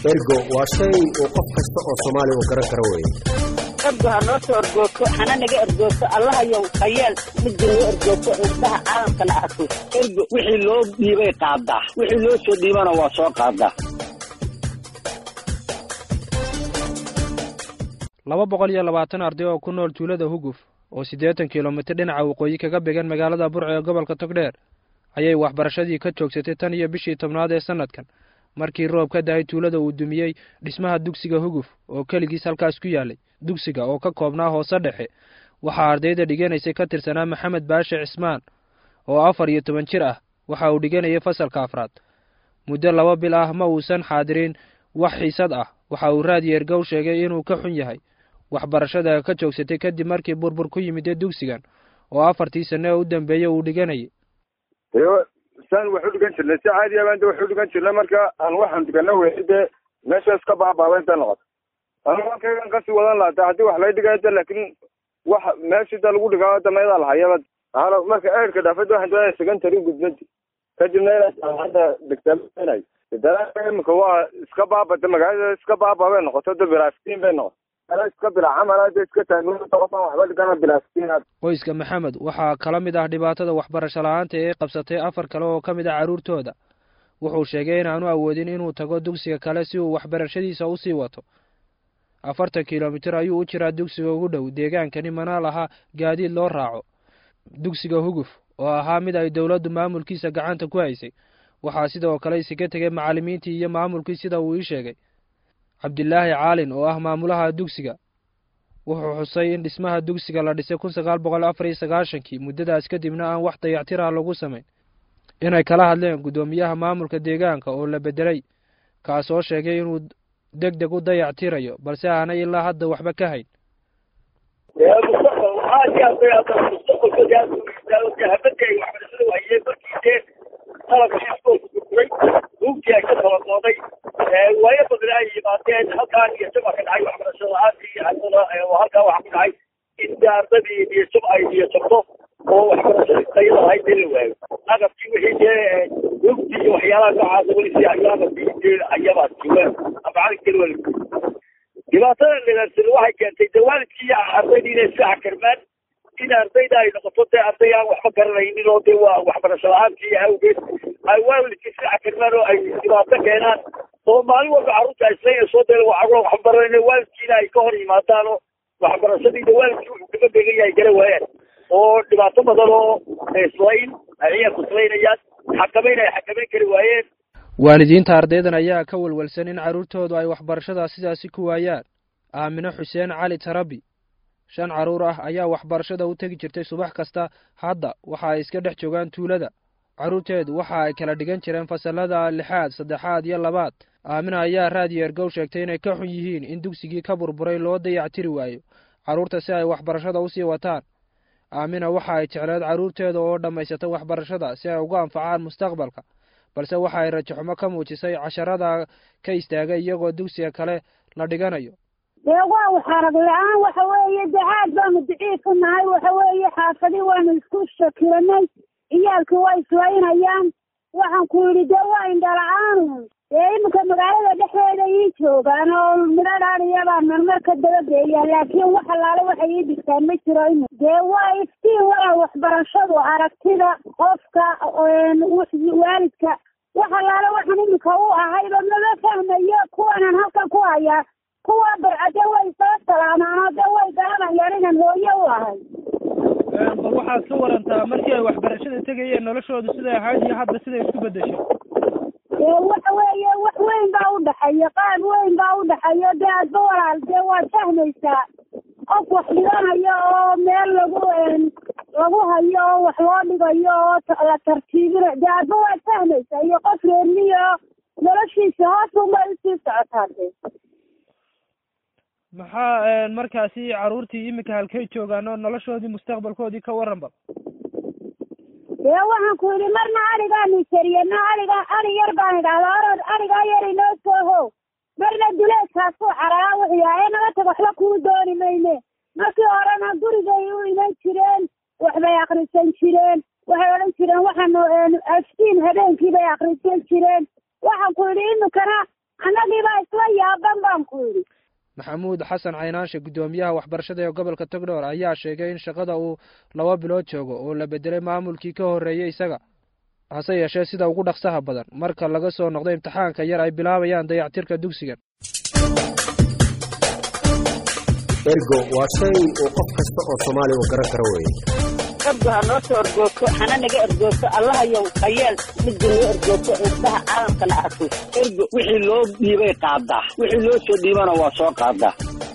ergo waa shay uu qof kasta oo soomaaliya uu garan karo weeye ergo ha noo soo ergoogto hana naga ergoogto allahayow hayeel midda noo ergoogto indhaha caalamkana arko ergo wixii loo dhiibay qaadaa wixii loo soo dhiibana waa soo qaadaa laba boqol iyo labaatan arday oo ku nool tuulada huguf oo siddeetan kilomitir dhinaca waqooyi kaga began magaalada burco ee gobolka togdheer ayay waxbarashadii ka joogsatay tan iyo bishii tobnaad ee sannadkan markii roob ka dahay tuulada uu dumiyey dhismaha dugsiga huguf oo keligiis halkaas ku yaallay dugsiga oo ka koobnaa hoose dhexe waxaa ardayda dhiganaysay ka tirsanaa maxamed baashe cismaan oo afar iyo toban jir ah waxa uu dhiganayay fasalka afraad muddo laba bil ah ma uusan xaadirin wax xiisad ah waxa uu raad yeergow sheegay inuu ka xun yahay waxbarashada ka joogsatay kadib markii burbur ku yimid ee dugsigan oo afartii sane oo u dambeeyey uu dhiganayay saan wax u dhigan jirnay si caadiya baan de wax u dhigan jirnay marka aan waxaan dhigana weyay dee meeshaas ka baabaaba inta noqoto anigu halkaygan kasii wadan lahaa de haddii wax lay dhigayo de laakiin wax meeshii da lagu dhigaa dameedaa lahayaba alo marka eerka dhaafada waxaan doonaya secondary gudbadi kadibna inaa hadda dhigtaainay dalaga imika waa iska baabada magaalada iska baaba bay noqoto de bilaastiin bay noqoto iska bila camal de iska taagqofaan waxba dhigana bilaastiin qoyska maxamed waxaa kala mid ah dhibaatada waxbarasho la-aanta ee qabsatay afar kale oo ka mid ah carruurtooda wuxuu sheegay inaanu awoodin inuu tago dugsiga kale si uu waxbarashadiisa usii wato afartan kilomitir ayuu u jiraa dugsiga ugu dhow deegaankani mana laha gaadiid loo raaco dugsiga huguf oo ahaa mid ay dowladdu maamulkiisa gacanta ku haysay waxaa sidoo kale isaga tegay macallimiintii iyo maamulkii sida uu ii sheegay cabdilaahi caalin oo ah maamulaha dugsiga wuxuu xusay in dhismaha dugsiga la dhisay kun sagaal boqol afar iyo sagaashankii muddadaas kadibna aan wax dayactira lagu samayn inay kala hadleen guddoomiyaha maamulka deegaanka oo la bedelay kaasoo sheegay inuu deg deg u dayactirayo balse aanay ilaa hadda waxba ka hayn buugtii ay ka tabaqooday waayo badan ay yimaadeen halkaan iyo jab ka dhacay waxbarasho la-aantii haddana halkaa waxaa ku dhacay in ardadii iyo jab ay iyo jabto oo waxbarashadii tayada ahayd in la waayo agabkii wixii dee buugtii iyo waxyaalaha noocaasa weli si agabkii dee ayabaa joogaan amacalinkeli wali dhibaatada dhagaarsan waxay keentay dee waalidkii iyo ardaydii inay iska xakarmaan in ardayda ay noqoto dee arday aan waxba garanaynin oo dee waa waxbarasho la-aantii awgeed ay waalidkii iska xakarmaan oo ay dhibaato keenaan oo maalin walba carruurta ay islaynaysoo dee carruur waxbaranayna waalidkiina ay ka hor yimaadaan oo waxbarashadiida waalidkii wuxuu kaga beegan yahay gara waayaan oo dhibaato badan oo islayn ay ciyaarku islaynayaan xakamayn ay xakamayn kari waayeen waalidiinta ardaydan ayaa ka walwalsan in carruurtoodu ay waxbarashada sidaasi ku waayaan aamino xuseen cali tarabi shan carruur ah ayaa waxbarashada u tegi jirtay subax kasta hadda waxa ay iska dhex joogaan tuulada carruurteedu waxa ay kala dhigan jireen fasalada lixaad saddexaad iyo labaad aamina ayaa raadiyo ergow sheegtay inay ka xun yihiin in dugsigii ka burburay loo dayactiri waayo carruurta si ay waxbarashada usii wataan aamina waxa ay jecleed carruurteeda oo dhammaysata waxbarashada si ay uga anfacaan mustaqbalka balse waxa ay rajaxumo ka muujisay casharada ka istaagay iyagoo dugsiga kale la dhiganayo dee waa waxarag la-aan waxa weeye dee aad baanu daciif u nahay waxa weeye xaafadi waanu isku shakiranay ciyaalkii waa islaynayaan waxaan ku yidhi dee waa indhala-aan dee iminka magaalada dhexdeeda ii joogaan oo midho dhaadiyabaa marmar ka dabageeya laakiin wax allaale waxay ii dhigtaan ma jiro imi dee waa iftiin walaa waxbarashadu aragtida qofka waalidka wax allaale waxaan iminka u ahayba mama fahmayo kuwanaan halkan ku hayaa kuwa barcade way soo salaamaan oo dee way garanayaan inaan hooye u ahay bal waxaad ka warantaa markii ay waxbarashada tegayeen noloshoodu siday ahayd iyo hadda siday isku beddeshay dee waxa weeye wax weyn baa u dhexeeya qaab weyn baa u dhexeeya dee adba walaal dee waad fahmaysaa qof wax dhiganayo oo meel lagu lagu hayo oo wax loo dhigayo oo la tartiibina dee adba waad fahmaysaa iyo qof reermiyo noloshiisa hoos unbay usii socotaa dee maxaa markaasi carruurtii iminka halkay joogaan oo noloshoodii mustaqbalkoodii ka waran bal dee waxaan ku yidhi marna arigaanu jariyana ariga ari yar baan idhahdaa orod arigaa yar inoo soo how marna duleedkaasuu cararaa wuxuu yahay ee naga tag waxba kuu dooni mayne markii horena gurigay u iman jireen waxbay akrisan jireen waxay odhan jireen waxaanu aftiin habeenkii bay akrisan jireen waxaan ku yidhi iminkana annagiibaa isla yaaban baan ku yidhi maxamuud xasan caynaanshe guddoomiyaha waxbarashada ee gobolka togdhoor ayaa sheegay in shaqada uu laba bilood joogo oo la bedelay maamulkii ka horreeyey isaga hase yeeshee sida ugu dhaqsaha badan marka laga soo noqdo imtixaanka yar ay bilaabayaan dayactirka dugsigan ergo waa shay uu qof kasta oo soomaali uu garan karo weeye ergo ha noo soo ergoogto hana naga ergoogto allahayow hayeel midda noo ergoogto indhaha caalamkana arko ergo wixii loo dhiibay qaadaa wixii loo soo dhiibana waa soo qaadaa